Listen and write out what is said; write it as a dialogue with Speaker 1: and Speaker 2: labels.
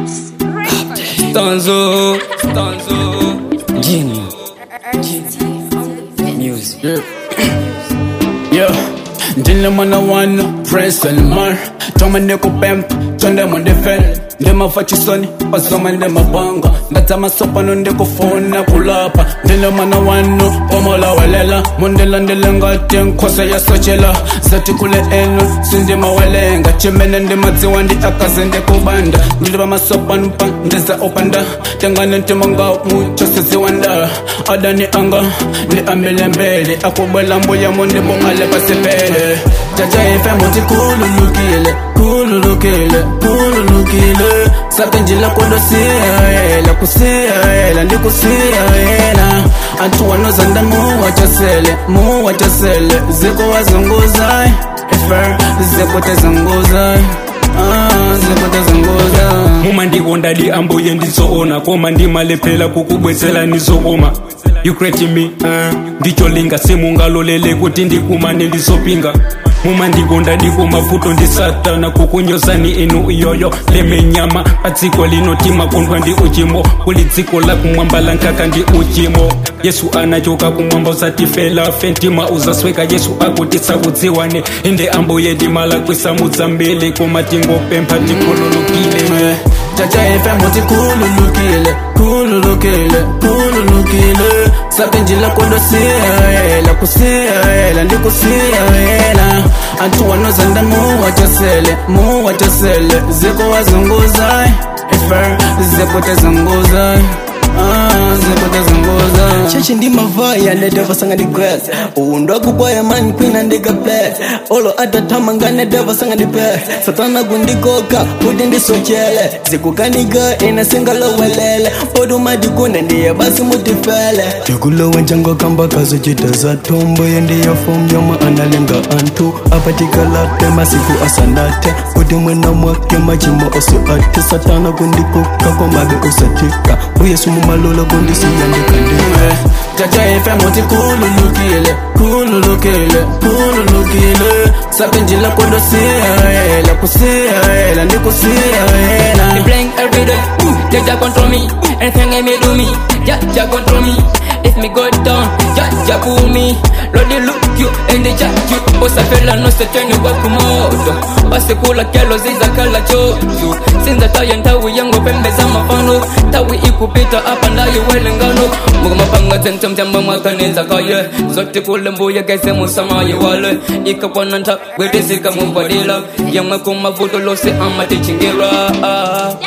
Speaker 1: Stanzo, stanzo.
Speaker 2: Jini Music
Speaker 3: Yeah, ndine mwana wanu prince elmar toma ndikupempa tonde mundifele ndimafa chisoni pasoma ndimabanga ndatsama sopano ndikufuna kulapha ndine mwana wanu omolawelela mundilandile ngati nkhosa yasochela zati kule enu sindimawelenga chimene ndimadziwa ndi akaze ndikubanda ndilipa masopano pa ndiza opanda tengane ntimanga muchosiziwanda adani anga ndi ambelembele akubwela mbuyamo ndibongale pasipele jaja ife muti kululukile kululukile kululukile sakenjila kondosiyayela kusiyayela ndikusiyayela antu wanozanda muwachasele muwachasele ziko wazunguzai ife ziko tezunguzai ah, ziko tezunguzai
Speaker 1: muma ndikondadi ambuye nditsoona koma ndimalephera kukubwezera nizokoma you create me uh, ndicholinga simungalolele kuti ndikumane ndizopinga muma ndikondadi kumavuto ndisatana kukunyozani inu iyoyo lemenyama padziko lino timakondwa ndi uchimo kuli dziko la kumwamba la nkaka ndi uchimo yesu anachoka kumwamba uzatifela fe ntima uzasweka yesu akutisakudziwane inde ambuye ndimalakwisa mudzambili koma tingopempha tikhululukile
Speaker 3: jaja ife muti kululukile kululukile kululukile sakenjila kondosiyayela kusiyayela ndikusiyayela antu wanozanda muwachasele muwachasele ziko wazunguzai ife ziko tezunguzai ah, ziko tezunguzai
Speaker 4: chechi ndi mavaya nedevasanga ndi grass uwundo akukwaya mani kwina ndiga bless olo atatama nedevasanga ndi pe satana kundikoka kuti ndisochele zikukaniga ina singalowelele poduma dikune ndiye basi mutifele tikulowa njango kamba kazochita za tombo yendiyo fom yomwe analenga anthu apatikalape masiku asanate kuti mwena mwake machimo ose ati satana kundikoka komabe usatika uyesu mumalola kundisiyandikandika
Speaker 3: jaja ife muti kululukile kululukile kululukile sakenjila kondosiyayela kusiyayela ndikusiyayela
Speaker 5: Me playing every day. Jah Jah control me. Anything I may do me. Jah Jah control me. If me go down, Jah Jah pull me. Lord they look you and they judge you. Bossa fella no se turn you back moto. Basi kula kelo ziza kala choju. Sinza tayo ntawi yango pembe za mafano. Tawi ikupita hapa ndayo welengano. Muga mapanga tentam tamba mwakaneza kaye. Zote kule mbuya kese musamaye wale. Ikapwana nta gwedesi kamubadila. Yamwe kumavuto lose ama tichingira. Ah.